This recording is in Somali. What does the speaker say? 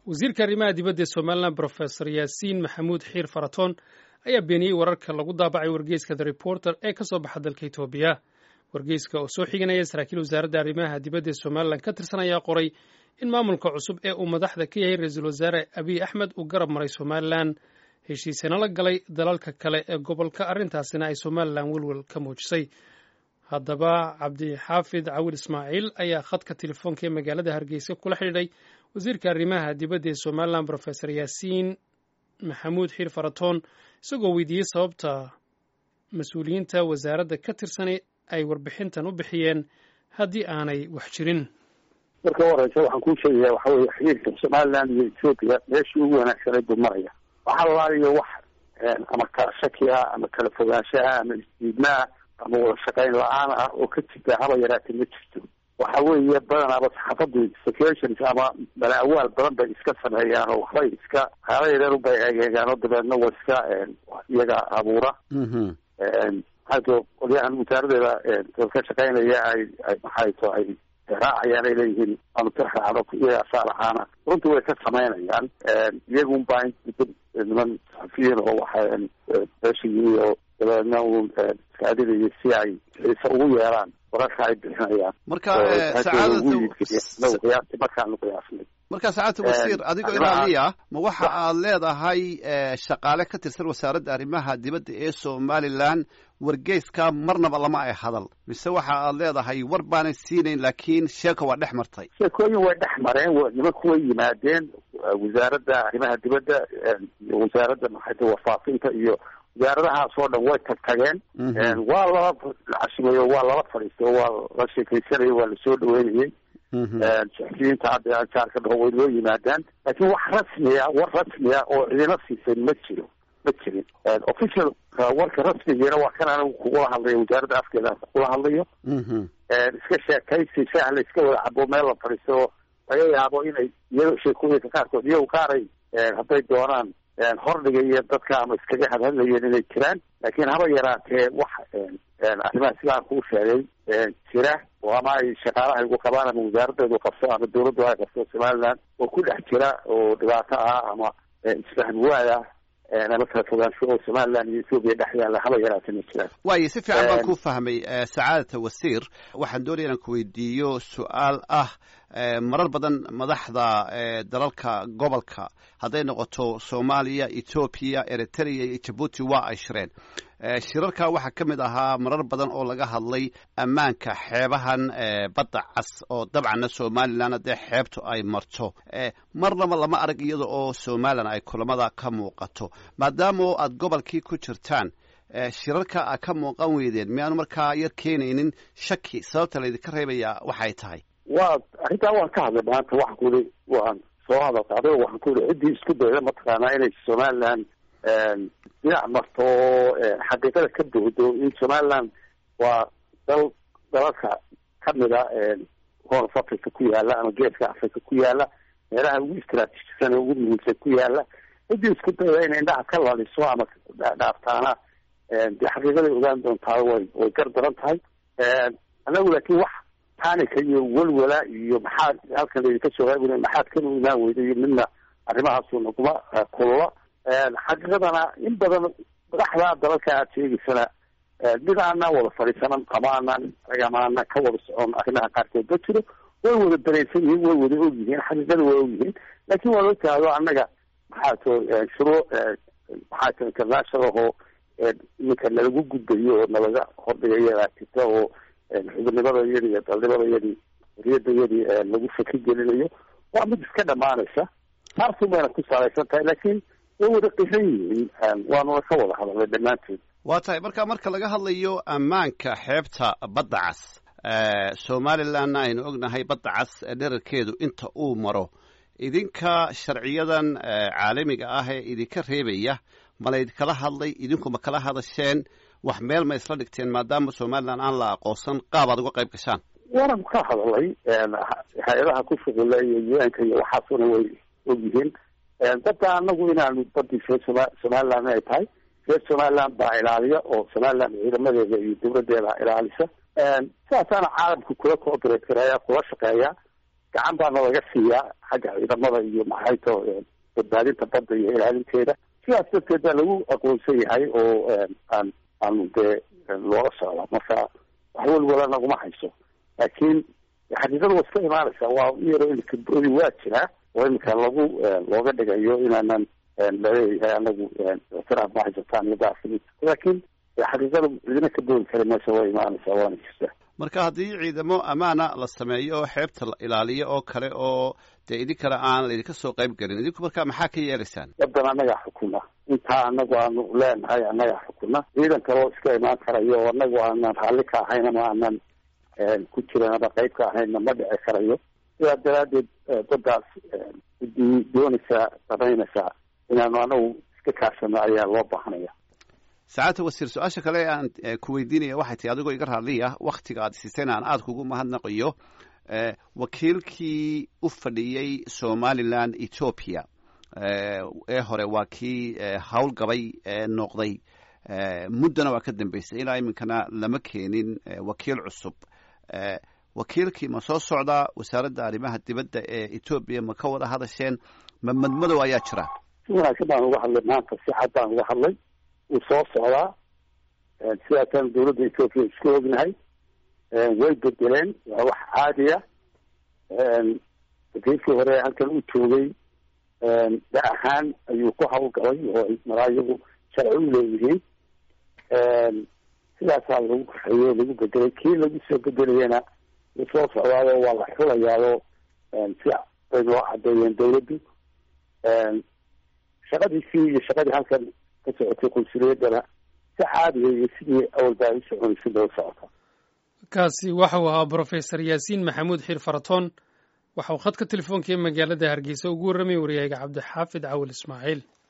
wasiirka arrimaha dibadda ee somalilan brofesor yaasiin maxamuud xiir faratoon ayaa beeniyey wararka lagu daabacay wargeyska the reporter ee ka soo baxa dalka etoobiya wargeyska oo soo xiganaya saraakiil wasaaradda arrimaha dibadda ee somalilan ka tirsan ayaa qoray in maamulka cusub ee uu madaxda ka yahay ra-iisul wasaare abiy axmed uu garab maray somalilan heshiisana la galay dalalka kale ee gobolka arrintaasina ay somalilan welwel ka muujisay haddaba cabdixaafid cawil ismaaciil ayaa khadka telefoonka ee magaalada hargeysa kula xidhiidhay wasiirka arrimaha dibadda ee somalilan brofesor yaasiin maxamuud xiir faratoon isagoo weydiiyey sababta mas-uuliyiinta wasaaradda ka tirsanay ay warbixintan u bixiyeen haddii aanay wax jirin marka horeysa waxaan kuu sheegaya waxa weye xiriirka somaliland iyo ethoopia meeshii ugu wanaagsanayd buu maraya waxa lalaaliyo wax ama kala shaki ah ama kala fogaanshaha ama isdiidmaa ama wada shaqayn la-aan ah oo ka jirta haba yaraatee ma jirto waxa weeye badanaaba saxaafadu sections ama balaawaal badan bay iska sameeyaan oo waxbay iska haala yareer bay egeegaan oo dabeedna wa iska iyaga abuura maxaato qolyahan wasaaradeeda ka shaqaynaya ay ay maxayto ay raacayaan ay leeyihiin aanu tiraacdo iyaga saalaxaana runtii way ka samaynayaan iyagun baa niman saxafiyiin oo waxa meesha yimi oo dabeedna uun iskaadinayo si ay xiise ugu yeeraan wararka ay bixinayaan marka qiyaasti markaanu qiyaasnay marka sacaadta wasiir adigoo ilaaliya ma waxa aad leedahay shaqaale ka tirsan wasaaradda arrimaha dibadda ee somalilan wargeyska marnaba lama ay hadal mise waxa aad leedahay war baanay siinayn laakiin sheeka waa dhex martay sheekooyin way dhex mareen nimanku way yimaadeen wasaaradda arrimaha dibadda iyo wasaaradda maxayta warfaafinta iyo wasaaradahaas oo dhan way tag tageen waa lala cashimayo waa lala fadhiistay waa la sheekaysanayay waa lasoo dhaweynayay saxufiyiinta hadda jaarka dhaho way loo yimaadaan laakiin wax rasmiya war rasmiya oo cidina siisay ma jiro ma jirin official warka rasmigiina waa kan anigu kugula hadlayo wasaaradda afkeeda kugula hadlayo iska sheekaysi shaah la iska wada cabo meel la fadhiisto oo laga yaabo inay iyago sheekooyinka qaarkood iyago qaaray hadday doonaan hordhiga iyo dadka ama iskaga hadhadlayeen inay jiraan laakiin haba yaraatee wax arrimaha sidaan kuu sheegay jira oo ama ay shaqaalaha igu qabaan ama wasaaraddeedu qabso ama dawladdu ay qabso somaliland oo ku dhex jira oo dhibaato ah ama isfahm waad ah ama kala fogaansho oo somaliland iyo ethoobiya dhex yaalla haba yaraatee ma jiraan waayo si fiican baan ku fahmay sacaadata wasiir waxaan doonaya inaan ku weydiiyo su-aal ah marar badan madaxda dalalka gobolka hadday noqoto soomaaliya etoobiya eritrea iyo jabuuti waa ay shireen shirarka waxaa ka mid ahaa marar badan oo laga hadlay ammaanka xeebahan badda cas oo dabcanna somalilan haddee xeebtu ay marto marnaba lama arag iyada oo somalilan ay kulamada ka muuqato maadaama aad gobolkii ku jirtaan shirarka a ka muuqan weydeen miyaanu markaa yar keenaynin shaki sababta laydinka reebaya waxay tahay waa arrintaa waan ka hadlay maanta waxaan ku yihi waan soo hadalka adigo waxaan ku yihi ciddii isku dayda mataqaanaa inay somaliland dhinac marto oo xaqiiqada ka doodo in somaliland waa dal dalalka kamida horf africa ku yaala ama geeska africa ku yaala meelaha ugu istraatiijisan ugu muhiimsan ku yaala ciddii isku dayda inay indhaha ka laliso ama dhaaftaana dee xaqiiqaday ogaan doontaa way way gar daran tahay anagu laakiin wax tanika iyo welwala iyo maxaad halkan laydinka soo raabina maxaad kan u imaan weyda iyo midna arrimahaasu naguma kulula xaqiiqadana in badan madaxda dalalka aad sheegaysana mid aanaan wada fadhiisanan ama aanaan agamaana ka wada socon arrimaha qaarkood ma jiro way wada dareensan yihiin way wada og yihiin xaqiiqada way og yihiin laakiin waa loo taado annaga maxaa to shuruu maxaa to international oo iminka nalagu gudbayo oo nalaga hordhigayaa jirta oo xubinimada iyadi iyo dalnimada iyadii xoriyada iyadii lagu faki gelinayo waa mid iska dhamaanaysa taasuu mayna ku salaysan tahay laakiin way wada qiran yihiin waanuna ka wada hadalnay dhammaanteed waa tahay marka marka laga hadlayo ammaanka xeebta badda cas somalilandna aynu ognahay badda cas dherarkeedu inta uu maro idinka sharciyadan caalamiga ah ee idinka reebaya ma laydinkala hadlay idinku ma kala hadasheen wax meel ma isla dhigteen maadaama somaliland aan la aqoonsan qaab aad uga qayb gashaan waanan ka hadalay hay-adaha ku shuqula iyo u-nka iyo waxaasuna way og yihiin dadda anagu inaanu badii reer soma somaliland ay tahay reer somaliland baa ilaaliya oo somaliland ciidamadeeda iyo dawladeeda ilaalisa sidaasaana caalamka kula cooperate gareeya kula shaqeeya gacan baana laga siiyaa xagga ciidamada iyo maxayto badbaadinta badda iyo ilaalinteeda sidaas darteed baa lagu aqoonsan yahay oo aan aanu dee loola socda marka wax welwala naguma hayso laakiin xaqiiqada waa iska imaanaysaa waa iyaro imika boodi waa jiraa oo imika lagu looga dhigayo inaanan laleeyahay anagu ictiraaf ma haysataan iyo daafili laakiin xaqiiqada idina ka boodi kara meesha waa imaanaysaa waana jirtaa marka haddii ciidamo ammaana la sameeyo oo xeebta la ilaaliyo oo kale oo dee idinkana aan laydinka soo qayb gelin idinku marka maxaa ka yeelaysaan wadan annagaa xukuna intaa anagu aanu leenahay annagaa xukuna ciidan kaloo iska imaan karayo oo anagu aanan raalli ka ahayn ama aanan ku jiran ama qayb ka ahaynna ma dhici karayo sidaa daraaddeed dadaas cidii doonaysaa samaynaysaa inaanu anagu iska kaashano ayaa loo baahanaya sacaadta wasiir su-aasha kale aan ku weydiinaya waxay tahay adigoo iga raadliya waktiga aad siiseen aan aada kugu mahadnaqayo wakiilkii u fadhiyey somalilan ethoopia ee hore waa kii howlgabay noqday muddana waa ka dambeysay ilaa iminkana lama keenin wakiil cusub wakiilkii ma soo socdaa wasaaradda arrimaha dibadda ee etoobiya ma ka wada hadasheen ma madmadow ayaa jira si wanaagsan baan uga hadlay maanta si cad baan uga hadlay wuu soo socdaa sidaasaan dawladda etoobiya isku ognahay way bedeleen waa wax caadiya wakiilkii hore halkan u joogay da ahaan ayuu ku hawlgalay oo maraa iyagu sharci u leeyihiin sidaasaa lagu kaxeeyey o lagu bedelay kii lagu soo bedelayana wuu soo socdaado waa la xulayaado si bay noo cadeeyeen dawladdu shaqadiisii iyo shaqadii halkan ka socotay qunsuliyadana si caadiya iyo sidii awalbaa u soconaysa loo socota kaasi waxau ahaa brofesor yaasiin maxamuud xiir faratoon waxa uu khadka telefoonka ee magaalada hargeysa ugu warramay wariyayga cabdixaafid cawil ismaaciil